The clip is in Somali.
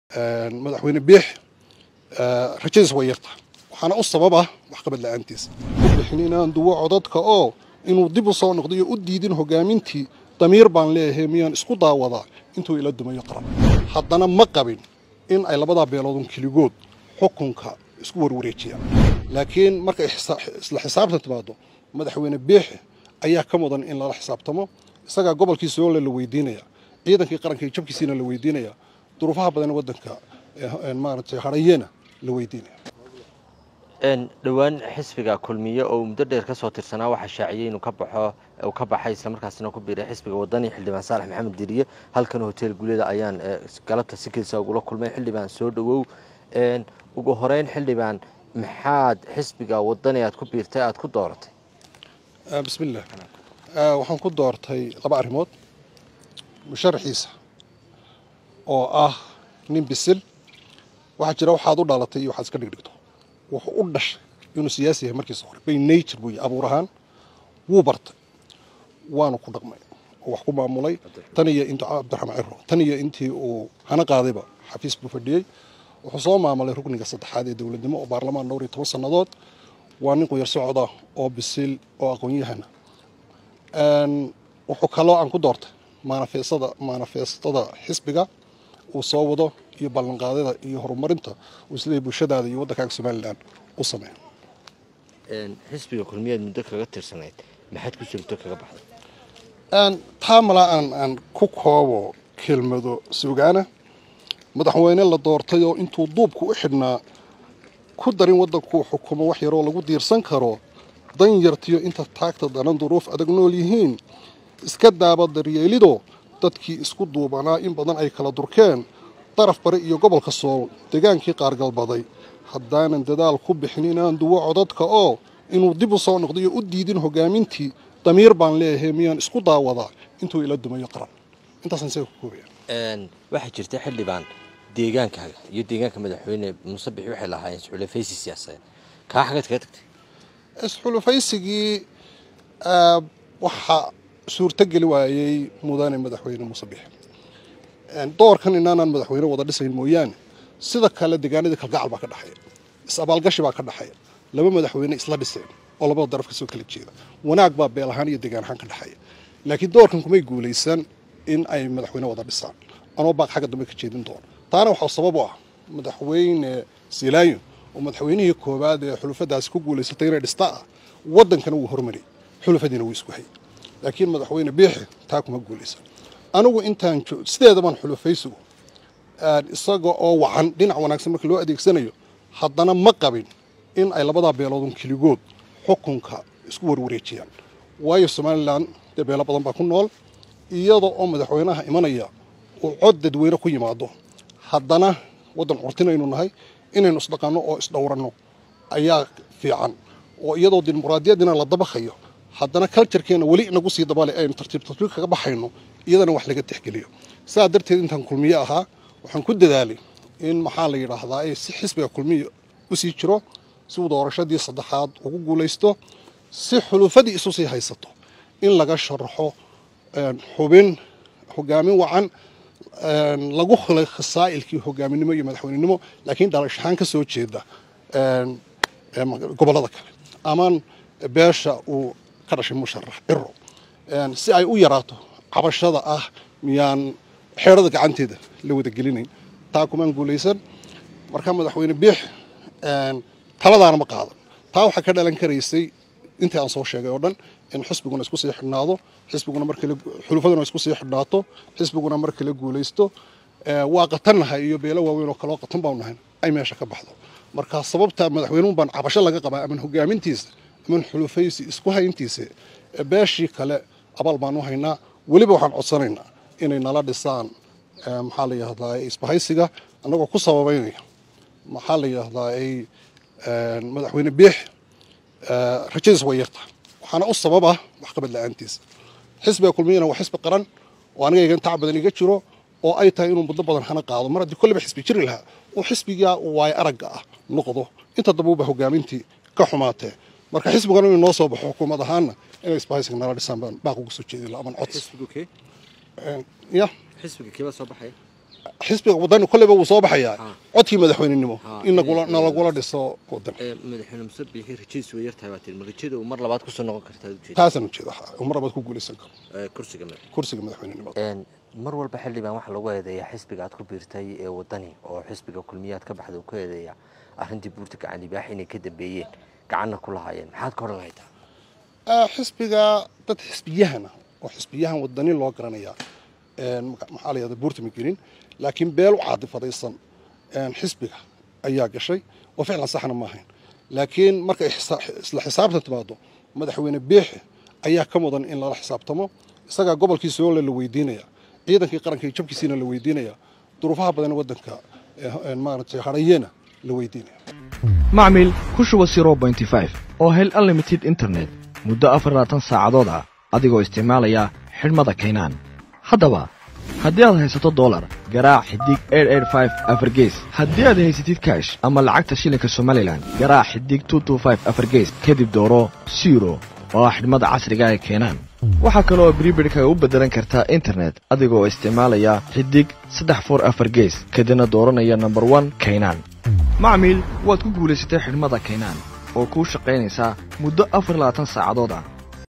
madaxweyne biix rajadiis way yarta waxaana u sababa waxqabad la-aantiisa bixin inaan duwo codadka oo inuu dib u soo noqdo iyo u diidin hogaamintii damiir baan leeyahay miyaan isku daawadaa intuu ila dumayo qaran haddana ma qabin in ay labadaa beeloodun keligood xukunka isku warwareejiyaan laakiin markay isla xisaabtan timaado madaxweyne biix ayaa ka mudan in lala xisaabtamo isagaa gobolkii soole la weydiinaya ciidankii qaranka iyo jabkiisiina la weydiinaya duruufaha badan waddanka maaragtay harayena la weydiinaya dhowaan xisbiga kulmiye oo muddo dheer ka soo tirsanaa waxaa shaaciyey inuu ka baxo uu ka baxay islamarkaasina ku biiray xisbiga wadani xildhibaan saalax maxamed diriye halkan hotel guuleda ayaan galabta si kelisa ugula kulmay xildhibaan soo dhowow ugu horeyn xildhibaan maxaad xisbiga wadani aad ku biirtay aad ku dooratay bismillaah waxaan ku doortay laba arrimood musharaxiisa oo ah nin bisil waxaa jira waxaad u dhalatay iyo waxaad iska dhigdhigto wuxuu u dhashay inuu siyaasi yahay markiisa hore bay nature buu abuur ahaan wuu bartay waanu ku dhaqmay oo wax ku maamulay tan iyo intuu cabdiraxmaan ciro tan iyo intii uu hana qaadayba xafiis buu fadhiyey wuxuu soo maamulay rukniga saddexaad ee dowladnimo oo baarlamaan dhowr iyo toban sannadood waa nin quyar socda oo bisil oo aqoon-yahana wuxuu kaloo aan ku doortay manafeestada manafeestada xisbiga uu soo wado iyo ballanqaadada iyo horumarinta uu isleeyahy bulshadaada iyo waddankaaga somalilan u sameeyo xisbiga kulmiyaad muddo kaga tirsanayd maxaad ku jirto kaga baxday taa malaa aan aan ku koobo kelmado sugaana madaxweyne la doortay oo intuu duubku u xidhnaa ku darin waddankuu xukumo wax yaroo lagu diirsan karo dan yartiyo inta taagta danan duruuf adag nool yihiin iska daaba daryeelido dadkii isku duubanaa in badan ay kala durkeen daraf bari iyo gobolka sool degaankii qaargalbaday haddaanan dadaal ku bixin inaan duwo codadka oo inuu dib u soo noqdo iyo u diidin hogaamintii damiir baan leeyahay miyaan isku daawadaa intuu ila dumayo qaran intaasaan isaga ku koobaya waxaa jirta xildhibaan deegaankaaga iyo deegaanka madaxweyne muuse bixi waxay lahaayeen isxulafaysi siyaasadeed kaa xagaad kaga tagtay isxulafaysigii waxaa suurtogeli waayey mudane madaxweyne muuse bixi doorkan inaanaan madaxweyne wada dhisayn mooyaane sida kale deegaanadii kalgacal baa ka dhexeeya is-abaalgashi baa ka dhexeeya laba madaxweyne isla dhiseen oo labada daraf kasoo kala jeeda wanaag baa beel ahaan iyo deegaan ahaan ka dhexeeya laakiin doorkan kumay guulaysan in ay madaxweyne wada dhisaan anoo baaq xagga dambe ka jeedin doono taana waxaa sabab u ah madaxweyne silaayo oo madaxweynihii koowaad ee xulufadaasi ku guulaysatay inay dhista ah waddankana wuu hormariyay xulufadiina wuu isku hayay laakiin madaxweyne biixi taa kuma guulaysan anigu intaan sideedabaan xulufaysigu isaga oo wacan dhinac wanaagsan marka loo adeegsanayo haddana ma qabin in ay labadaa beeloodun keligood xukunka isku warwareejiyaan waayo somalilan dee beelo badan baa ku nool iyada oo madaxweynaha imanaya uu cod dadweyne ku yimaado haddana waddan curtinaynu nahay inaynu isdhaqanno oo isdhowranno ayaa fiican oo iyadoo dimuqraadiyaddina la dabakhayo haddana culturekeenna weli inagu sii dabale aynu tartiib tartiib kaga baxayno iyadana wax laga tixgeliyo sidaa darteed intaan kulmiye ahaa waxaan ku dadaalay in maxaa la yidhaahdaa si xisbiga kulmiya u sii jiro si uu doorashadii saddexaad ugu guulaysto si xulufadii isu sii haysato in laga sharaxo xubin hogaamin wacan lagu hulay khasaa'ilkii hogaaminimo iyo madaxweynenimo laakiin dhalash ahaan ka soo jeeda gobollada kale amaan beesha uu ka dhashay musharax ciro si ay u yaraato cabashada ah miyaan xeerada gacanteeda la wada gelinayn taa kumaan guulaysan marka madaxweyne biix taladaana ma qaadan taa waxaa ka dhalan karaysay intii aan soo sheegay oo dhan in xisbiguna isku sii xidhnaado xisbiguna markale xulufaduna isku sii xidhnaato xisbiguna mar kale guulaysto waa qatannahay iyo beelo waaweyn oo kaloo qatan baanu nahay ay meesha ka baxdo marka sababta madaxweynuhu baan cabasho laga qabaa aman hogaamintiisa aman xulufaysi isku hayntiisa beeshii kale abaal baanu haynaa weliba waxaan codsanaynaa inay nala dhisaan maxaa la yidhahdaa isbahaysiga annagoo ku sababaynaya maxaa la yidhahdaa madaxweyne biix rajadiis way yarta waxaana u sababa waxqabad la-aantiisa xisbiga kulmiyana waa xisbi qaran oo aniga igan tac badan iga jiro oo ay tahay inuu muddo badan hana qaado mar haddii kolleyba xisbi jiri lahaa oo xisbigaa waay aragga ah noqdo inta dambuba hogaamintii ka xumaatee marka xisbigana inuu noo soo baxo xukuumad ahaanna inay isbahaysiga nala dhisaan baan baaq uga soo jeedi laha aman cods ya xisbiga kiibaa soo baxaya xisbiga wadani kolleyba wuu soo baxayaa Ah. codkii madaxweynenimo Ah, in nagula in- nalagula dhiso wadan madaxweyne muse biixi rajadiisu way yartahay baa tiri ma rajada uu mar labaad kusoo noqon kartaa ujeeda taasaan ujeeda uu mar labaad ku guulaysan karo kursiga kursiga madaxweynenimada mar walba xildhibaan waxaa lagu eedeeyaa xisbiga aad ku biirtay ee wadani oo xisbiga kulmiyaad ka baxda uu ku eedeeyaa arrintii buurta gacan libaax inay ka dambeeyeen gacanna ku lahaayeen maxaad ka odhan lahaytaa Ah, xisbiga dad xisbiyahana oo xisbiyahan wadani loo garanaya een, maga- maxaa la yahda buurta ma gelin laakiin beel u caadifadaysan een, xisbiga ayaa gashay oo ficlan saxna ma ahayn laakiin markay xisa- isla xisaabtan timaado madaxweyne biixi ayaa ka mudan in lala xisaabtamo isagaa gobolkii soole la weydiinaya ciidankii qaranka iyo jabkiisiina la weydiinaya duruufaha badan ee wadanka ee, een, maaragtay hadhayeena la weydiinaya macmil ku shuba 0.5 oo hel unlimited internet muddo afarlaatan saacadood ah adigoo isticmaalaya xidhmada kaynaan haddaba haddii aad haysato dolar garaac xidig afargees haddii aad haysatid kaash ama lacagta shilinka somalilan garaac xidig afargees kadib dooro siro oo ah xidhmada casriga ee keenaan waxaa kale oo bribidhka u beddelan kartaa internet adigoo isticmaalaya xidig saddex for afar gees kadibna dooranaya number one kaynaan macmiil waad ku guulaysatay xidhmada kaynaan oo kuu shaqaynaysaa muddo afar labaatan saacadood ah